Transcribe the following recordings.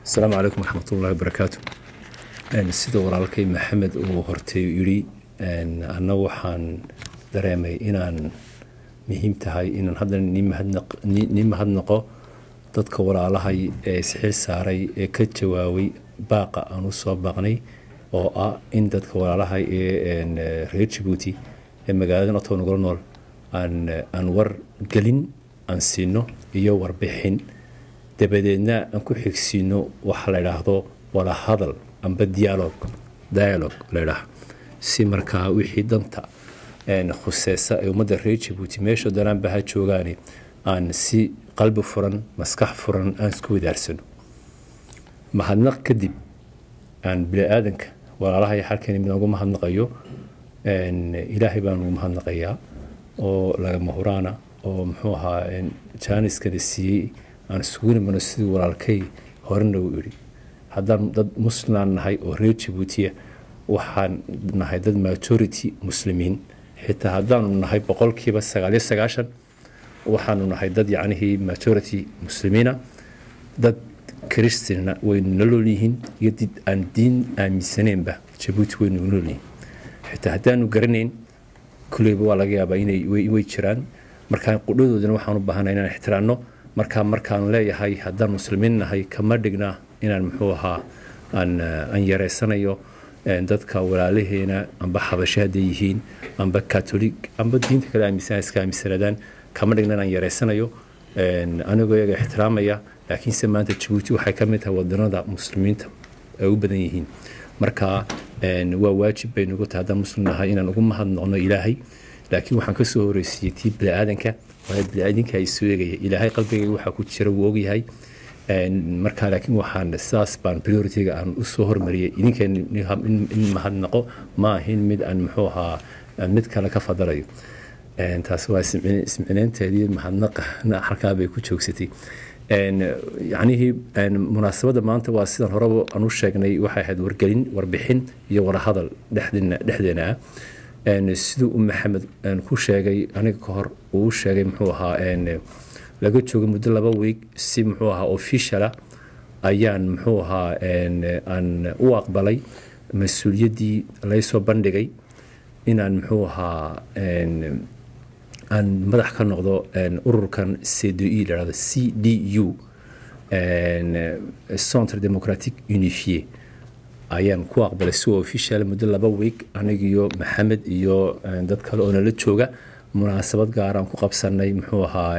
asalaamu calaykum waraxmatullahi wabarakaatu sida walaalkay maxamed uu hortay yidhi anna waxaan dareemay inaan muhiim tahay inaan haddana nii mahadnaqo dadka walaalahay ee isxil saaray ee ka jawaabay baaqa aan u soo baaqnay oo ah in dadka walaalahay ee reer jabuuti ee magaalada otow nagula nool aan war gelin aan siino iyo warbixin dabadeedna aan ku xigsiino waxa la idhaahdo wada hadal amba dialog dialog ladhaah si markaa wixii danta khuseesa ee ummadda reer jabuuti meesha danaanba ha joogaani aan si qalbi furan maskax furan aan isku wadaarsano mahadnaq kadib aan bini-aadanka walaalahay xalkani mid ugu mahadnaqayo ilaahay baan ugu mahadnaqayaa oo lagama huraana oo muxuu ahaa jaaniskana siiyey aan isugu nimano sidii walaalkay horena uu idhi haddaan dad muslimaan nahay oo reer jabuutiya waxaan nahay dad majority muslimiin xitaa haddaanu nahay boqolkiiba sagaaliyo sagaashan waxaanu nahay dad yacnihii majority muslimiina dad kristina waynu nolol yihiin iyo did aan diin aaminsaneenba jabuuti waynu nolol yihiin xitaa haddaanu garanayn kulleyba waa laga yaabaa inay way jiraan markaa qudhadoodana waxaan u baahanay inaan ixtiraanno markaa markaan leeyahay haddaan muslimiin nahay kama dhigna inaan muxuu ahaa aan yareysanayo dadka walaalaheena amba xabasho hadday yihiin amba katolig amba diinta kale aaminsan iska aaminsanaadaan kama dhigna inaan yareysanayo anigoo iyaga ixtiraamaya laakiinse maanta jabuuti waxay ka mid tahay wadanada muslimiinta ay u badan yihiin marka waa waajib bay nagu tahay haddaan muslim nahay inaan ugu mahadnoqno ilaahay laakiin waxaan kasoo horeysiiyey tii bini-aadanka waayo bini-aadanka ay soo eegaya ilaahay qalbigayga waxaa ku jira wuu ogyahay marka laakiin waxaan sidaas baan prioritiga aan usoo hormariyay idinkeen in mahadnaqo ma ahin mid aan muxuu ahaa mid kale ka fadalayo taasi waa ismicineynteedii mahadnaqa halkaa bay ku joogsatay yacnihii munaasabadda maanta waa sidan horeba aan u sheegnay waxay ahayd wargelin warbixin iyo warahadal dhexdeena dhexdeena ah siduu u maxamed ku sheegay aniga ka hor uu sheegay muxuu ahaa laga joogay muddo laba weeg si muxuu ahaa officiala ayaan muxuu ahaa aan u aqbalay mas-uuliyaddii laysoo bandhigay inaan muxuu ahaa aan madax ka noqdo ururkan c d e lahahdo c d u centre democratique unifié ayaan ku aqbalay si official muddo laba weeg anigiyo maxamed iyo dad kale oo nala jooga munaasabad gaaraan ku qabsanay muxuu ahaa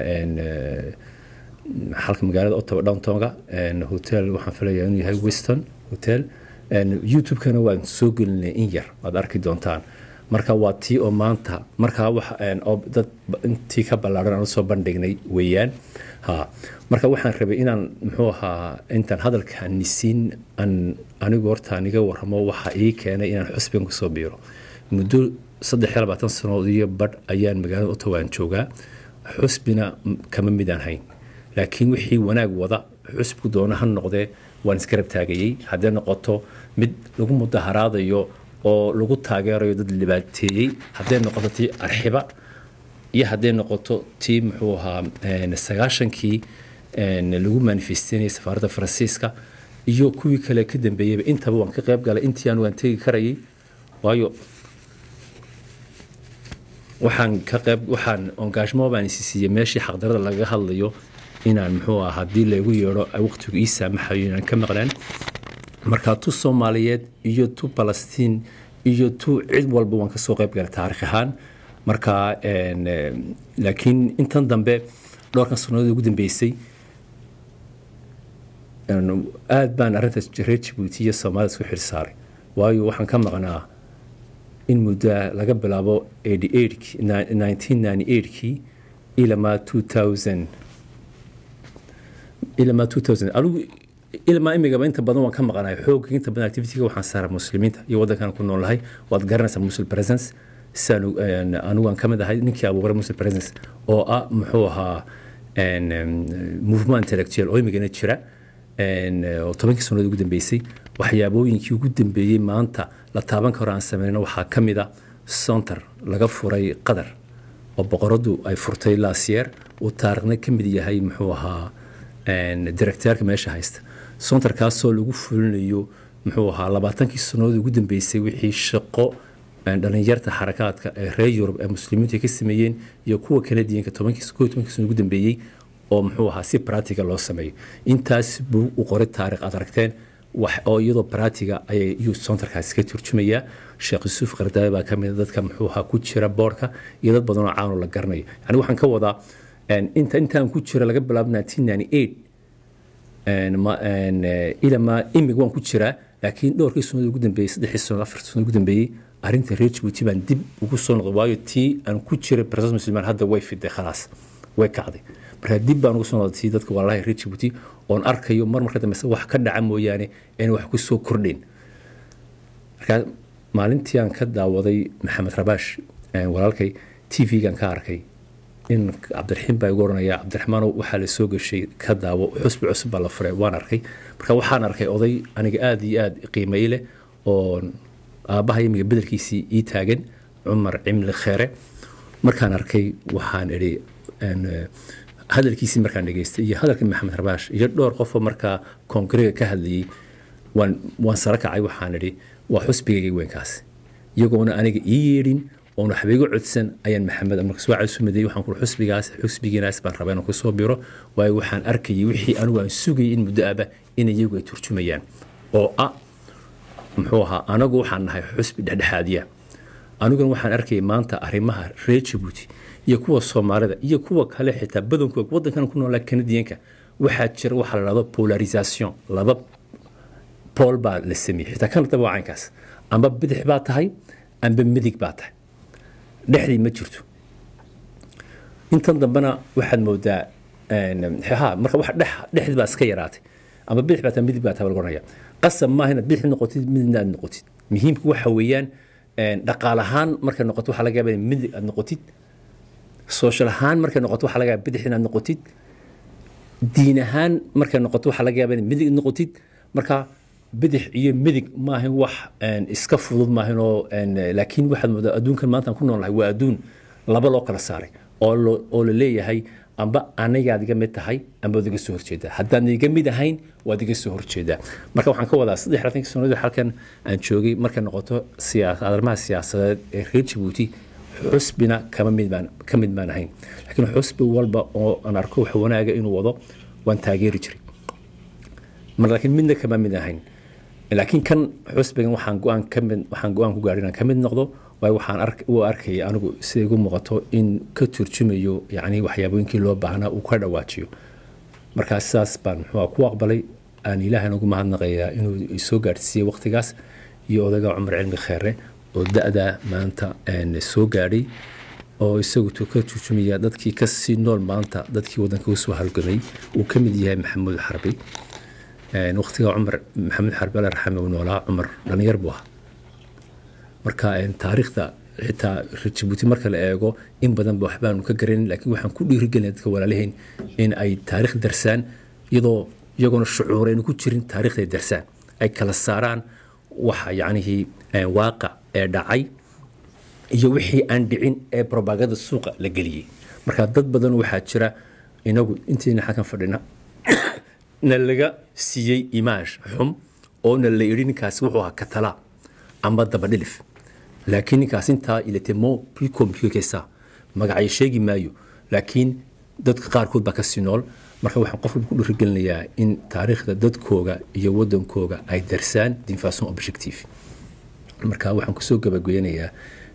xalka magaalada ottawa downtonga hotel waxaan filayaa inuu yahay weston hotel youtube-kana waan soo gelinay in yar waad arki doontaan marka waa tii oo maanta markaa dad intii ka ballaaran aan usoo bandhignay weeyaan ha marka waxaan rabay inaan muxuu ahaa intaan hadalka nisiin aan anigu horta aniga warramo waxa ii keenay inaan xusbigan kusoo biiro muddo saddex iyo labaatan sanood iyo badh ayaan magaalada ottawa aan joogaa xusbina kama midaan hayn laakiin wixii wanaag wada xusbigu doona ha noqdee waan isgarab taagayey hadday noqoto mid lagu mudaharaadayo oo lagu taageerayo dad libaateeyey hadday noqoto tii arxiba iyo hadday noqoto tii muxuu ahaa sagaashankii lagu manifesteynayay safaaradda faransiiska iyo kuwii kale ka dambeeyeyba intaba waan ka qayb galay intii aan waan tegi karayay waayo waxaan ka qayb waxaan engagement baan isi siiyey meeshii xaqdarada laga hadlayo inaan muxuu ah haddii lagu yeedho waqtigu ii saamaxayo inaan ka maqnaan marka tu soomaaliyeed iyo tu balastiin iyo tu cid walba waan kasoo qayb galay taarikh ahaan marka laakiin intan dambe dhowrkan sannadood ugu dambeysay aad baan arrintaas reer jabuuti iyo soomaalida isku xil saaray waayo waxaan ka maqnaa in muddo laga bilaabo kii ilamaa ilamaa adigu ilmaa imigaba inta badan waan ka maqanahay xoogga inta badan activityga waxaan saaraa muslimiinta iyo waddankan ku noolahay waad garanaysaa muslim presence sidaan anigu aan ka mid ahay ninkii abuuray muslim presence oo ah muxuu ahaa movement intellectual oo imigana jira oo tobankii sannadood ugu dambeysay waxyaabooyinkii ugu dambeeyey maanta la taaban karo aan sameynno waxaa ka mid a center laga furay qatar oo boqoradu ay furtay laasiyeer uu taarikhna ka mid yahay muxuu ahaa directeerka meesha haysta sontarkaasoo lagu fulinayo muxuu ahaa labaatankii sannadood ugu dambeysay wixii shaqo dhalinyarta xarakaadka ee reer yurub ee muslimiintu ay ka sameeyeen iyo kuwa kanadiyanka tobankii koo tobankii sano ugu dambeeyey oo muxuu ahaa si practiga loo sameeyo intaas buu u qoray taarikh aad aragteen wax oo iyadoo practiga ayay iyuu sontarkaasi ka turjumayaa sheekh yusuuf qardaawe baa ka mid a dadka muxuu ahaa ku jira boorka iyo dad badan oo caanoo la garanayo yani waxaan ka wadaa inta intaan ku jira laga bilaabo 1998 ilamaa imig waan ku jiraa laakiin dhowrkii sannadood ugu dambeeyey saddexii sannadood afartii sannadood ugu dambeeyey arrinta reer jabuuti baan dib ugu soo noqday waayo tii aan ku jiray barsas muslimaan hadda way fiday khalaas way kacday marka dib baan ugu soo noqday tii dadka walaalaha reer jabuuti oon arkayo mar marka dambe wax ka dhaca mooyaane aan wax ku soo kordhin marka maalintii aan ka daawaday maxamed rabaash walaalkay tv-gan ka arkay in cabdiraxiim baa igu oranaya cabdiraxmaanow waxaa la soo gashay ka daawo xusbi cusub baa la furay waan arkay marka waxaan arkay oday aniga aada iyo aada qiimay leh oo aabbaha imiga bedelkiisii ii taagan cumar cimli kheere markaan arkay waxaan idhi hadalkiisii markaan dhegeystay iyo hadalka maxamed rabaash iyo dhowr qofoo markaa koongrega ka hadlayey waan waan sara kacay waxaan idhi waa xusbigayga weynkaas iyagoona aniga ii yeedhin oon waxba igu codsan ayaan maxamed markas waa codsu madeeyey waxaan kuri xusbigaas xusbigiinaas baan rabaa inaan kusoo biro waayo waxaan arkayay wixii anigu aan sugayay in muddo aba in iyagu ay turjumayaan oo ah muxuu ahaa anagu waxaan nahay xusbi dhexdhexaadiya aniguna waxaan arkayay maanta arrimaha reer jabuuti iyo kuwa soomaalida iyo kuwa kale xitaa badankooda waddankan ku noolaa kanadiyanka waxaa jira waxaa la dhahdo polarisation laba bool baa la sameeyey xitaa kanadaba waa caynkaas amba bidix baa tahay amba midig baa tahay dhexdii ma jirto intan dambena waxaad moodaa ha marka wax dhex dhexdii baa iska yaraatay ama bidix baa tahay midig baa tahay lagu oranaya qasab maaha inaad bidix noqotid midna aad noqotid muhiimku waxa weeyaan dhaqaal ahaan markay noqoto waxaa laga yaabaa in midig aad noqotid social ahaan markay noqoto waxaa laga yaabaa bidix inaad noqotid diin ahaan markay noqoto waxaa laga yaabaa in midig noqotid marka bidix iyo midig maahan wax iska fudud maahan oo laakiin waxaad moodaa adduunkan maanta aan ku noolnahay waa adduun laba loo kala saaray oo la leeyahay amba anigaad iga mid tahay amba waad iga soo horjeedaa haddaan iga mid ahayn waad iga soo horjeedaa marka waxaan ka wadaa saddex labaatankii sannadood halkan aan joogay markay noqoto arrimaha siyaasadeed ee reer jabuuti xusbina kama mid baan ka mid baan ahayn laakiin xusbi walba oo aan arko wax wanaaga inuu wado waan taageeri jiray mar laakiin midna kama mid ahayn laakiin kan xusbigan waxaan go-aan ka mid waxaan go-aan ku gaadhay inaan ka mid noqdo waayo waxaan ark u arkayay anigu sida igu muuqato in ka turjumayo yacni waxyaabooyinkii loo baahnaa uu ka dhawaajiyo markaa sidaas baan muxuu ku aqbalay aan ilaahay ugu mahadnaqayaa inuu isoo gaadhsiiyey waqtigaas iyo odayga cumar cilmi kheere oo da-da maanta soo gaadhay oo isagu ka turjumaya dadkii kasii nool maanta dadkii waddanka usoo halgamay uu ka mid yahay maxamuud xarbi waqtiga cumar maxamed xarbi alla raxame uu noolaa cumar dhalinyar buu ahaa marka taariikhda xitaa jabuuti marka la eego in badanba waxbaanu ka garanin laakiin waxaan ku dhiirigelinaya dadka walaalahayn in ay taariikh darsaan iyadoo iyagoona shucuur aynu ku jirin taariikhday darsaan ay kala saaraan waxa yacnihii waaqic ee dhacay iyo wixii aan dhicin ee probaganda suuqa la geliyey marka dad badan waxaa jira inagu intiina xakan fadhina na laga siiyey imaash xum oo na la yidhi ninkaasi wuxuu ahaa katala amba dabadhilif laakiin ninkaas intaa iletemo plus compliqué que ça magacay sheegi maayo laakiin dadka qaarkood baa kasii nool marka waxaan qof walba ku dhiirigelinayaa in taariikhda dadkooga iyo wadankooga ay darsaan d'une façon objective marka waxaan kusoo gabageynayaa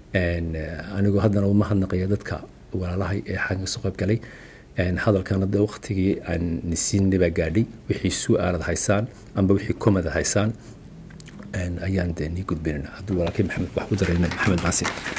anigoo haddana uma hadnaqaya dadka walaalahay ee xagga soo qayb galay hadalkan hadda waqtigii aan nisiinay baa gaadhay wixii su-aalad haysaan amba wixii komad haysaan ayaan dee nii gudbinayna hadduu walaalkay maxamed wax ku darayna maxamed maasi